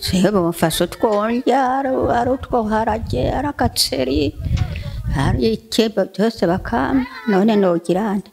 jewe bamfashe utwondya ari- ari utwoharage ari agaceri ari ikeba byose bakampa none nogira nde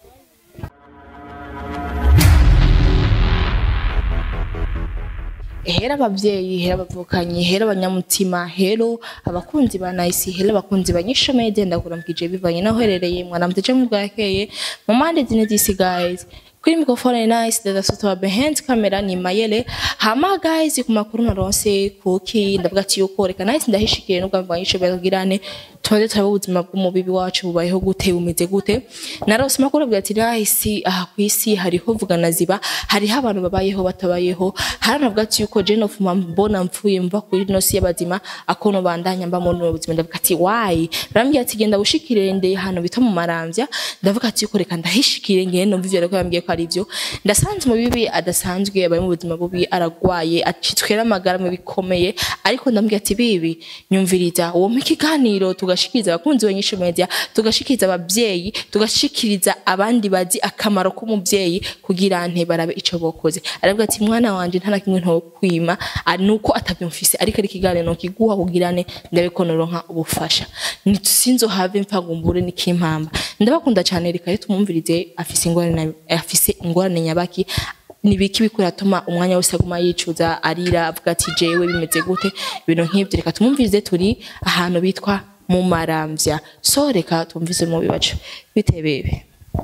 hera abavyeyi hera abavukanyi hera abanyamutima hero abakunzi ba nayisi hera abakunzi ba nyishomede ndakuramukije bivanye naho uherereye mwaramutse canke bwakeye mu mpande zine z'isi guys kuri mikrofone nice dada soto wa behind camera ni mayele hama guys ku makuru naronse kuki ndavuga ati yuko reka nice ndahishikiye n'ubwa mbwa nyishomede kugirane tumaze turaba ubuzima bw'umubibi wacu bubayeho gute bumeze gute narose amakuru avuga ati nahisi aha ku isi hariho vugana ziba hariho abantu babayeho batabayeho hari navuga ati yuko jene of mbona mfuye mva kuri ino si y'abazima akono bandanya mba muri ubu buzima ndavuga ati why barambwira ati genda ushikire ndeye hano bita mu maramvya ndavuga ati yuko reka ndahishikire ngene numva ivyo ariko yambwiye ko ari byo ndasanze mu bibi adasanzwe abaye mu buzima bubi aragwaye acitswe n'amagara mu bikomeye ariko ndambwira ati bibi nyumviriza uwo mu kiganiro tugashikiriza abakunzi ba nyinshi media tugashikiriza abavyeyi tugashikiriza abandi bazi akamaro k'umuvyeyi kugira nte barabe ico bokoze aravuga ati mwana wanje nta na kimwe ntokwima ari nuko atavyumvise ariko ari ikiganiro nokiguha kugirane ndabe ko noronka ubufasha sinzohave mpfagumbure n'ikimpamba ndabakunda cyane reka rero tumwumvirize afise ingorane afise ingorane nyabaki nibiki bikuratuma umwanya wose aguma yicuza arira avuga ati jewe bimeze gute ibintu nk'ibyo reka tumwumvirize turi ahantu bitwa mu maramvya so reka tumvize mu bibacu bite bebe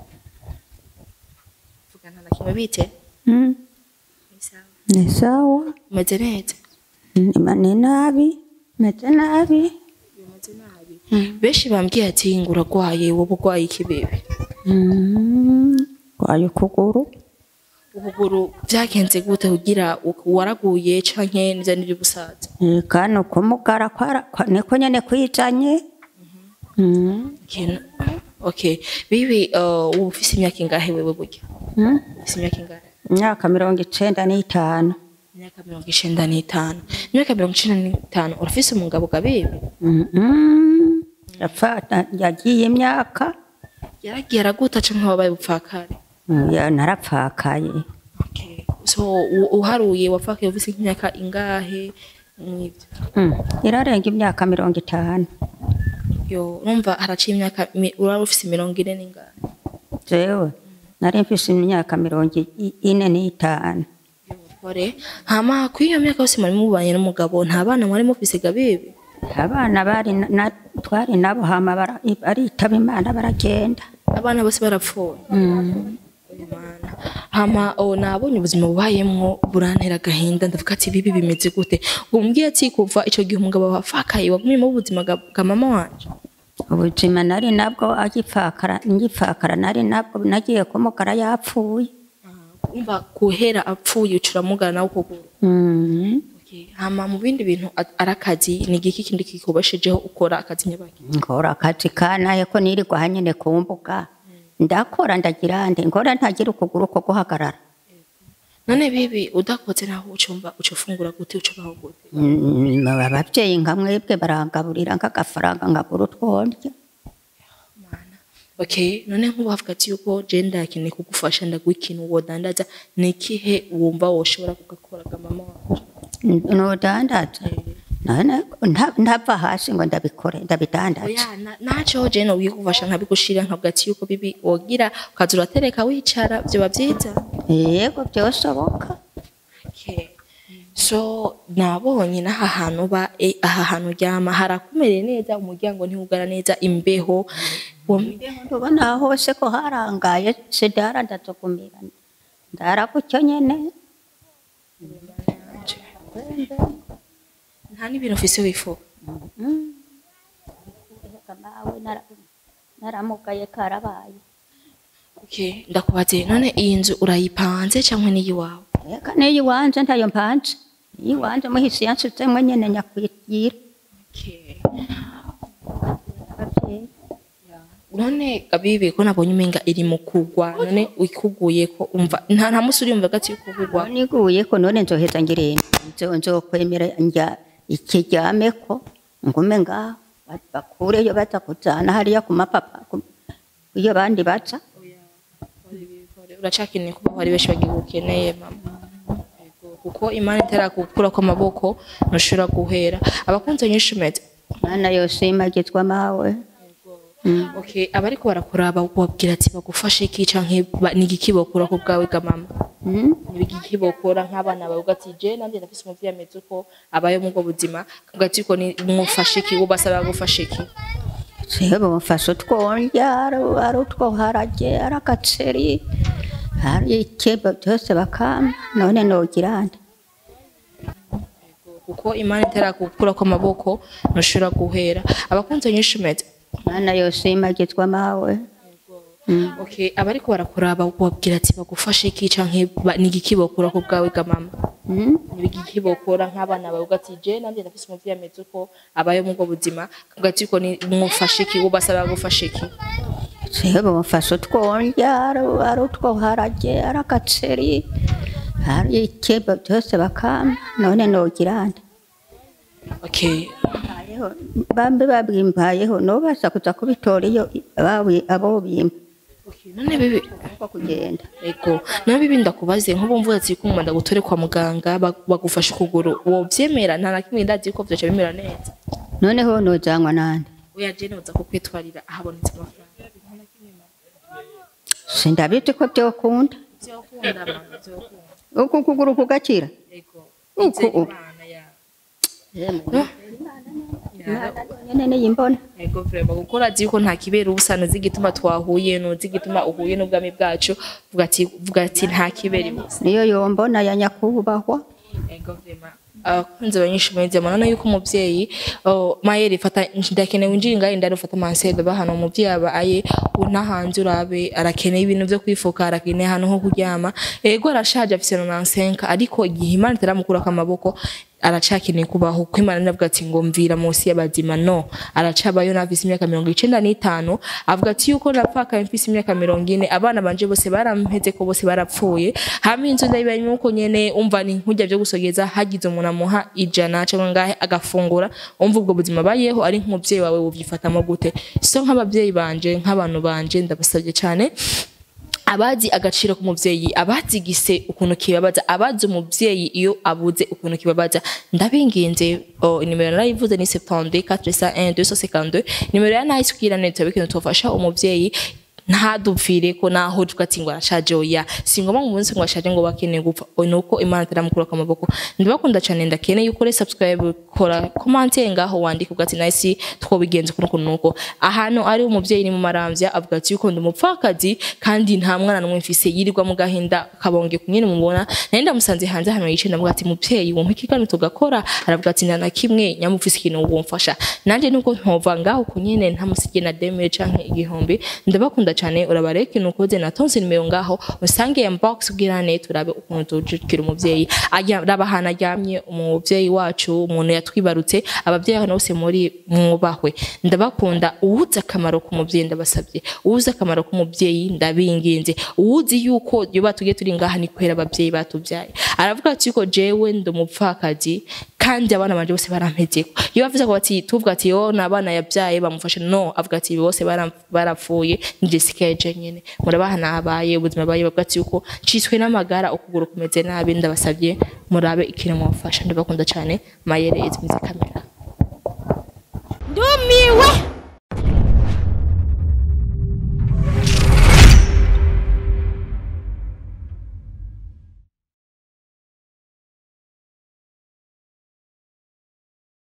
vugana na kimwe bite Mm, ni sawa umeze neza Nima ni nabi meze nabi bimeze nabi benshi bambwiye ati ngo uragwaye wowe urwaye iki bebe Mm, kwaye ukuguru ubuguru byagenze gute kugira u- waraguye canke nivyo niri busaza Eh, kano kumugara kwara kwa- niko nyene kwijanye Mm, Kintu- okay bibi uh, ubu ufise imyaka ingahe wewe burya mm. ufise imyaka ingahe imyaka mirongo icenda n'itanu imyaka mirongo icenda n'itanu imyaka mirongo icenda n'itanu urafise umugabo gabibi Mhm. Yapfa- yagiye imyaka yaragiye araguta canke wabaye bupfakare Mm, ya- narapfakaye okay. so u- uharuye wapfakaye ufise nk'imyaka ingahe mwivyo Mm, irarenga imyaka mirongo itanu yo urumva haraciye imyaka mi- uraba ufise mirongo ine n'ingahe jewe nari mfise imyaka mirongo i- ine n'itanu Ore, hama kuri iyo myaka yose mwari mubanye n'umugabo nta bana mwari mufise gabibi abana bari na- na- twari nabo hama bara- baritaba imana baragenda abana bose barapfuye Imana. hama o nabonye ubuzima bubayemwo burantera agahinda ndavuga ati bibi bimeze gute umbwiye ati kuva ico gihe umugabo wafakaye wagumyemo ubuzima bwa bwa mama wanje ubuzima nari nabwo agipfakara ngipfakara nari nabwo nagiye kumugara yapfuye umva guhera apfuye ucuramugana nawe ukuguru Mm. Okay. hama mu bindi bintu a- ari akazi ni igiki kindi kikubeshejeho ukora akazi nyabaki nkora akazi kanaye ko nirirwa hanyene ku mbuga ndakora ndagira nde nkora ntagira ukuguru ko guhagarara none bibi udakoze naho ucumva ucufungura gute ucubaho gute Mm, abavyeyi nka mwebwe barangaburira nk'agafaranga nkabura utwondya Mana. Okay, none nk'ubu havuga ati yuko je ndakeneye kugufasha ndaguha ikintu wodandaza ni ikihe wumva woshobora kugakoraga mama wanje nudandaza none nta- ntava hasi ngo ndabikore ndabidandaza oya na- naco je no kugufasha nkabigushira nkavuga ati yuko bibi wogira ukaza uratereka wicara vyoba vyiza yego byosoboka Okay. so nabonye n'aha hantu ba eh, aha hantu uryama harakumereye neza umuryango ntiwugara neza imbeho Uwo mbeho ndubona hose ko harangaye sidara ndazogumira ndara gutyo nyene nta n'ibintu ufise wifuza mawe nara- naramugaye karabaye Okay, ndakubaze none iyi nzu urayipanze canke ni iyiwawe eka niyo iwanje ntayo mpanze niyo iwanje muhisi yansuzemwe nyene nyakwira Okay. abavyeyi none gabibi ko nabonye umenga iri mu kugwa none wikuguye ko umva nta nta musi uriyumva gati yuko kugwa niguye ko none nzoheza ngirende nzo nzokwemera njya ikiryameko ngume ngaho ba- bakureyo baza kujana hariya ku mapapa ku- iyo bandi baca uracakeneye kuba hari benshi bagigukeneye mama Yego. kuko imana itarakukura kw'amaboko ntushobora guhera abakunzi banyishimete mana yose imagizwe amawe okay abariko barakuraba babwira ati bagufashe iki canke ba- ni igiki bokora ku bwawe ga mama Mm. ni igiki bokora nk'abana bawe ugati je nanje ndafise umuvyeyi ameze uko abaye mu bwo buzima ugati ko ni mufashe iki ubasaba gufasha iki Sebo mfashe utwondya ari ari utwo harage ari agaceri ari ikeba byose bakama none nogira nde kuko imana itarakukura kw'amaboko ntushobora guhera abakunzi banyishimete mana yose imagizwe amawe okay abariko barakuraba babwira ati bagufashe iki canke ba- ni igiki bokora ku bwawe ga mama Mm. ni igiki bokora nk'abana bawe ugati je nanje ndafise umuvyeyi ameze uko abaye mu bwo buzima ugati ko ni mufashe iki ubasaba gufasha iki Sebo mfashe utwondya ari ari utwo harage ari agaceri ari ikeba byose bakama none nogira nde okay Mbayeho, bambe babwimbayeho nobasa kuza kubitora iyo abawi- abo bimba okay none bibi uko kugenda ego none bibi ndakubaze nk'ubu mvuga ati kumva ndagutore kwa muganga bag- bagufashe ukuguru wovyemera nta na kimwe ndazi ko vyoca bimera neza noneho nojanywa nande oya je noza kukwitwarira ahabonetse amafaranga sindabizi ko byokunda vyokunda mama vyokunda uku kuguru kugakira ego Uku- Izere Imana ya nyene niyimbona ego vrema kuko urazi yuko nta kibera ubusa ntuzi igituma twahuye ntuzi igituma uhuye n'ubwami bwacu vuga ati vuga ati nta kibera ubusa niyo yombona ya nyakubahwa ego vrema abakunzi banyishimiye nzema none yuko umuvyeyi oh, mayeri fata ndakeneye winjira ngaho indani ufata mansede bahana umuvyeyi aba aye unahanze urabe arakeneye ibintu vyo kwifuka arakeneye ahantu ho kuryama ego arashaje afise nonansenka ariko igihe imana itaramukurako amaboko aracakeneye kubaho kuko imana iravuga ati ngo mvira munsi y'abazima no aracabayo nafise imyaka mirongo icenda n'itanu avuga ati yuko napfakaye mfise imyaka mirongo ine abana banje bose barampeze ko bose barapfuye hama inzu ndayibayemo uko nyene umva ni nkurya vyo gusogeza hagize umuntu amuha ijana cyangwa ngahe agafungura umva ubwo buzima bayeho ari nk'umuvyeyi wawe wovyifatamo gute so nk'abavyeyi banje nk'abantu banje ndabasabye cane abazi agaciro k'umuvyeyi abazi gise ukuntu kibabaza abazi umuvyeyi iyo abuze ukuntu kibabaza ndabinginze oh, nimero narayivuze ni 72 401 252 nimero ya nice kugira neza bikintu tofasha umuvyeyi ntadupfire ko naho tuvuga ati ngo arashaje oya si ngombwa ngo umunsi ngo ashaje ngo bakeneye gupfa oya nuko imana itaramukura ku maboko ndabakunda cyane ndakeneye ukore subscribe kora commentaire ngaho wandika uvuga ati nice twobigenza ukuntu ukuntu nuko ahantu ari umuvyeyi ni mu maramvya avuga ati yuko ndi umupfakazi kandi nta mwana n'umwe mfise yirirwa mu gahinda kabonge kunyene mumubona nari ndamusanze hanze hano yicaye ndavuga ati muvyeyi wumpa ikiganiro tugakora aravuga ati nta na kimwe nyamufise ikintu wumfasha nanje nubwo ntova ngaho kunyene ntamusigiye na demire canke igihumbi ndabakunda cyane urabareka ikintu ukoze natonse nimero ngaho usange ya box ubwirane turabe ukuntu tujukira umuvyeyi araba ahantu aryamye umuvyeyi wacu umuntu yatwibarutse abavyeyi hano bose muri mwubahwe ndabakunda uwuzi akamaro k'umuvyeyi ndabasabye uwuzi akamaro k'umuvyeyi ndabinginze uwuzi yuko yoba tugiye turi ngaha ni kubera abavyeyi batuvyaye aravuga ati yuko jewe ndi umupfakazi kandi abana banje bose barampezeko iyo bavuze ko ati tuvuga ati yo n'abana yabyaye bamufashe no avuga ati bose bara- barapfuye ni Jessica yaje nyene murabaha nabaye ubuzima baye bavuga ati yuko ciswe n'amagara ukuguru kumeze nabi ndabasabye murabe ikintu mwafasha ndabakunda cyane mayerezi mwiza kamera ndumiwe